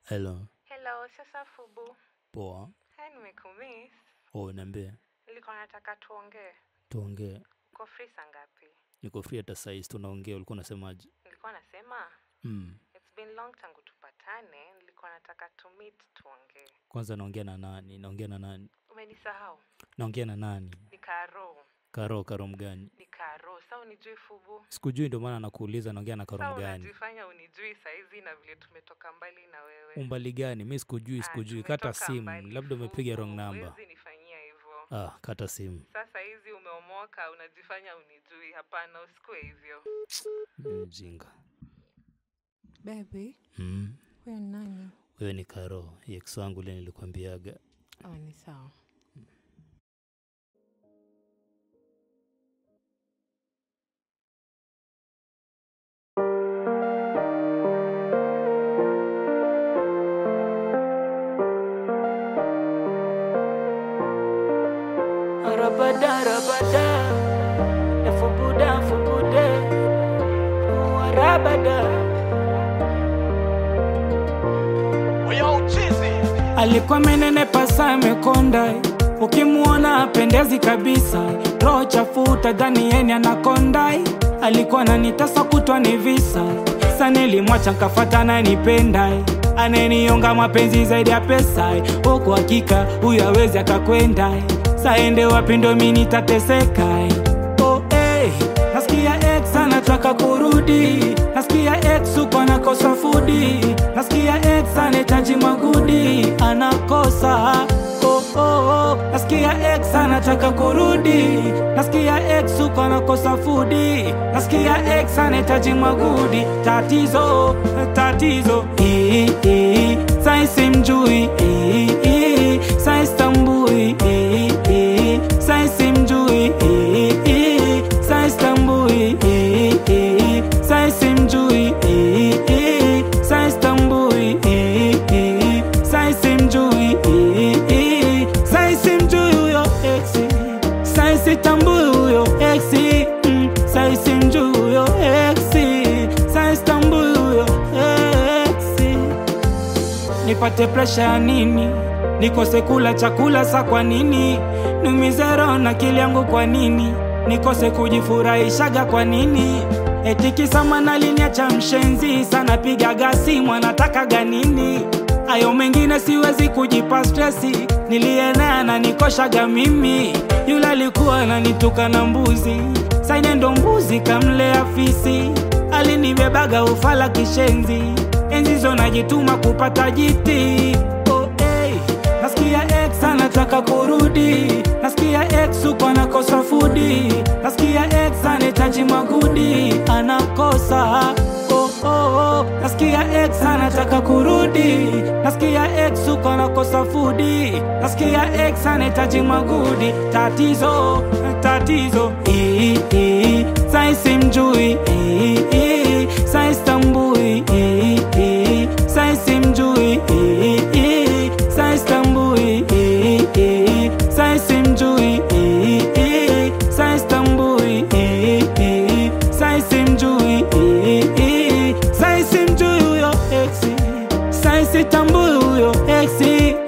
Hello, Hello, sasa Fubu. poa. Hai, nimekumiss. Oh, niambie, Nilikuwa nataka tuongee. tuongee. Uko free saa ngapi? Niko free hata saizi, tunaongea. Ulikuwa unasemaje? Nilikuwa nasema Mm. it's been long tangu tupatane. Nilikuwa nataka to meet tuongee. Kwanza naongea na nani? Naongea na nani? Umenisahau? Naongea na nani? Ni Karo. Karo, Karo mgani? Ni Karo. Sa unijui Fubu? Sikujui, ndio maana nakuuliza naongea na Sa Karo mgani. unajifanya unijui saizi na vile tumetoka mbali na wewe. Umbali gani? Mi sikujui, Ah, sikujui. Kata tumetoka simu, mbali, labda umepiga wrong Fubu. number. Huwezi nifanyia hivyo. Ah, kata simu. Sasa hizi umeomoka, unajifanya unijui. Hapana, usikue hivyo. Mjinga. Baby, Mm. huyo ni nani? Wewe ni Karo, ex wangu ile nilikwambiaga. Oh, ni sawa. Rabada, rabada, efubuda, fubude, rabada. Alikuwa menenepa saa amekonda, ukimwona apendezi kabisa, roho chafuta dhani yeni anakonda. Alikuwa ananitasa kutwa ni visa, sa nilimwacha nkafata ananipenda, ananionga mapenzi zaidi ya pesa, huku hakika huyu awezi akakwenda, saende wapi ndo mi nitateseka. Oh, hey, nasikia ex anataka kurudi, nasikia ex uko anakosa fudi, nasikia ex anahitaji magudi, anakosa oh, oh, oh. Nasikia ex anataka kurudi, nasikia ex uko anakosa fudi, nasikia ex anahitaji magudi, tatizo tatizo, eh, eh, sai simjui, eh, eh, sai stambui, eh, eh, sai simjui, eh, eh, sai stambui, eh, eh, sai simjui, eh, eh, sai stambui, eh, eh, sai simjui, eh, eh, sai simjui huyo exi, sai sitambui huyo exi, mm, sai simjui huyo exi, sai stambui huyo exi nipate presha ya nini nikose kula chakula sa kwa nini niumize roho na akili yangu kwa nini nikose kujifurahishaga kwa nini etikisama naliniacha mshenzi sana pigaga simu anatakaga nini ayo mengine siwezi kujipa stresi nilienea na nikoshaga mimi yule alikuwa ananituka na mbuzi saine ndo mbuzi kamlea fisi alinibebaga ufala kishenzi enzizo najituma kupata jiti oh, hey. nasikia ex anataka kurudi nasikia ex uko anakosa fudi nasikia ex anahitaji magudi anakosa oh, oh, oh. nasikia ex anataka kurudi nasikia ex uko anakosa fudi nasikia ex anahitaji magudi tatizo tatizo eh, eh. sai simjui eh, eh. sai stambui eh, eh. sai simjui eh, eh. sai stambui eh, eh. sai simjui eh, eh. sai stambui eh, eh. sai simjui eh, eh. sai simjui huyo exi sai sitambui huyo exi